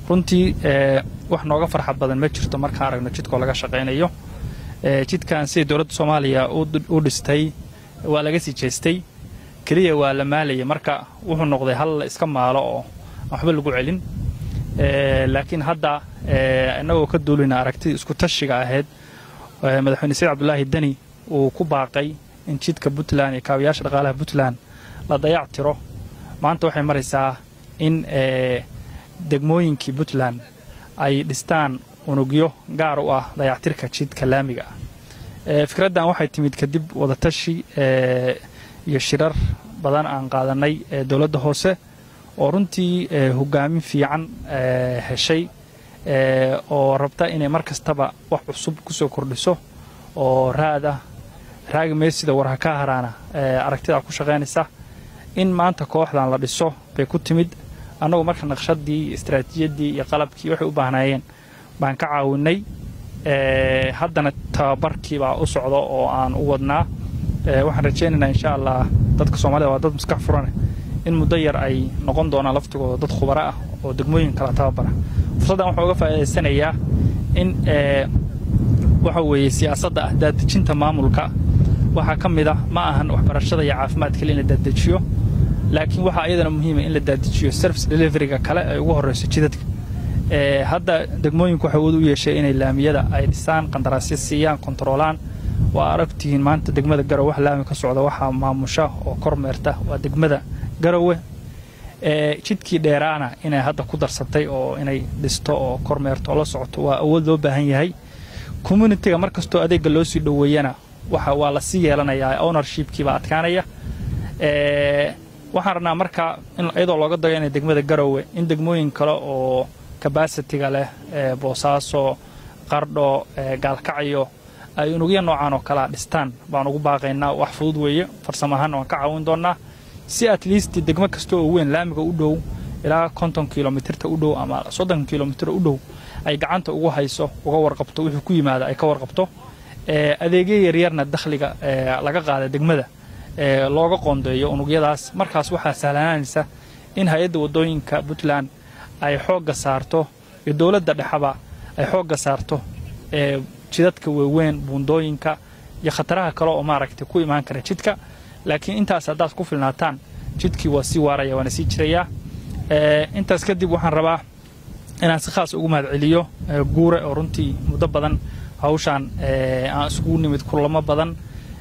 runtii wax nooga farxad badan ma jirto markaan aragno jidkoo laga shaqaynayo jidkan sidai dowladda soomaaliya u dhistay waa laga sii jeestay keliya waa la maalaya marka wuxuu noqday hal la iska maalo oo aan waxba lagu celin laakiin hadda innagoo ka duulina aragtidii isku tashiga ahayd madaxweyne said cabdulaahi deni uu ku baaqay in jidka puntland iyo kaabayaasha dhaqaalaha puntland la dayac tiro maanta waxay maraysaa in degmooyinkii puntland ay dhistaan unugyo gaar u ah dayactirka jidka laamiga ah fikraddan waxay timid kadib wadatashi iyo shirar badan aan qaadanay dowladda hoose oo runtii hogaamin fiican heshay oo rabta inay mar kastaba wax cusub ku soo kordhiso oo raad ah raagi meysida warha ka haraana aragtidaa ku shaqaynaysa in maanta kooxdan la dhiso bay ku timid annagu marka naqshadii istaraatiijiyaddii iyo qalabkii waxay u baahnaayeen baan ka caawinay haddana tababarkii baa u socda oo aan u wadnaa waxaan rajaynaynaa insha allah dadka soomaalida waa dad maskax furane in muddo yar ay noqon doonaan laftigooda dad khubaro ah oo degmooyin kala tababara fursaddan waxaa uga faa'iidaysanayaa in waxa weeye siyaasadda ah daadejinta maamulka waxaa ka mid ah ma ahan waxbarashada iyo caafimaad kale in la daadejiyo laakiin waxaa iyadana muhiima in la daadejiyo service deliveryga kale ay ugu horrayso jidadka hadda degmooyinku waxay awood u yeeshay inay laamiyada ay dhisaan qandaraasyo siiyaan kontaroolaan waa aragtihiin maanta degmada garowe wax laami ka socda waxaa maamusha oo kormeerta waa degmada garowe jidkii dheeraana inay hadda ku darsatay oo inay dhisto oo kormeerto oo la socoto waa awood loo baahan yahay communitiga mar kastoo adeegga loo sii dhoweeyana waxa waa la sii yeelanayaa ownershipkii baa adkaanaya waxaan rabnaa marka iyadoo looga dayo inay degmada garowe in degmooyin kale oo kabasitiga leh boosaaso qardho gaalkacyo ay unugya noocaan oo kalea dhistaan baan ugu baaqaynaa wax fudud weeye farsamo ahaanna waan ka caawin doonnaa si at least degmo kasta oo weyn laamiga u dhow ilaa konton kilomitirta u dhow ama soddon kilomitir u dhow ay gacanta ugu hayso uga warqabto wixii ku yimaada ay ka warqabto adeegyo yaryarna dakhliga laga qaada degmada looga qoondeeyo unugyadaas markaas waxaa sahlanaanaysa in hay-adda waddooyinka puntland ay xoogga saarto iyo dowladda dhexaba ay xoogga saarto jidadka waaweyn buundooyinka iyo khataraha kale oo maaragtay ku imaan kara jidka laakiin intaas haddaad ku filnaataan jidkii waa sii waaraya waana sii jirayaa intaas kadib waxaan rabaa inaan si khaas ugu mahadceliyo guure oo runtii muddo badan hawshaan aan iskugu nimid kulamo badan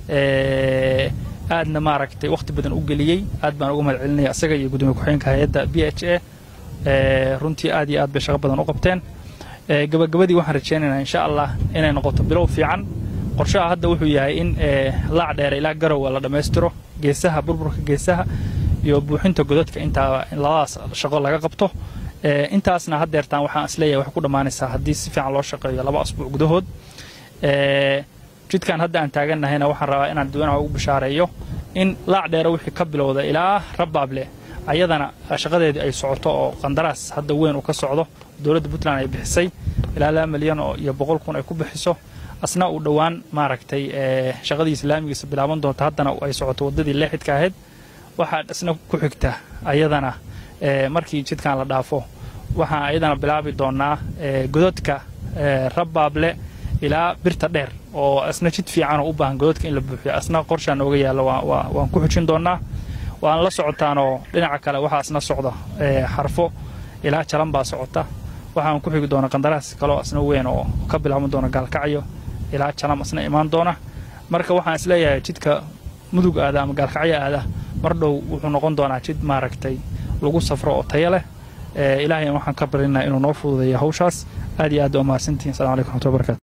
aadna maaragtay wakhti badan u geliyey aad baan uga mahad celinaya isaga iyo gudoomiye ku-xigeenka hay-adda b h a runtii aad iyo aad bay shaqo badan u qabteen gabagabadii waxaan rajaynaynaa insha allah inay noqoto bilow fiican qorshaha hadda wuxuu yahay in laac dheere ilaa garowa la dhammaystiro geesaha burburka geesaha iyo buuxinta godadka intaa labadaas shaqo laga qabto intaasna haddeertaan waxaan isleeyahay waxay ku dhammaanaysaa haddii si fiican loo shaqeeyo laba asbuuc gudahood jidkan hadda aan taagannahayna waxaan rabaa inaan dadweynaha ugu bishaareeyo in laac dheere wixii ka bilowda ilaa rabaable ayadana shaqadeedii ay socoto oo qandaraas hadda weyn uu ka socdo dowladda puntland ay bixisay ilaa laba milyan iyo boqol kun ay ku bixiso asna uu dhowaan maaragtay shaqadiisa laamigiisa bilaaban doonta haddana ay socoto waddadii leexidka ahayd waxaa isna ku xigta ayadana markii jidkan la dhaafo waxaan ayadana bilaabi doonaa gododka rabaable ilaa birta dheer oo asna jid fiicanoo u baahan gododka in la buuxiyo asna qorshaa nooga yaalla waan ku xujin doonaa waan la socotaanoo dhinaca kale waxaa asna socda xarfo ilaa jalan baa socota waxaan ku xigi doona qandaraas kaloo asna weyn oo ka bilaaban doona gaalkacyo ilaa jalam asna imaan doona marka waxaan isleeyahay jidka mudug aada ama gaalkacyo aada mar dhow wuxuu noqon doonaa jid maaragtay lagu safro oo tayo leh ilaahay waxaan ka barinaa inuu noo fududeeyo hawshaas aad iyo aad waa mahadsantihin assalamu alaikum raxmatullahi barakatu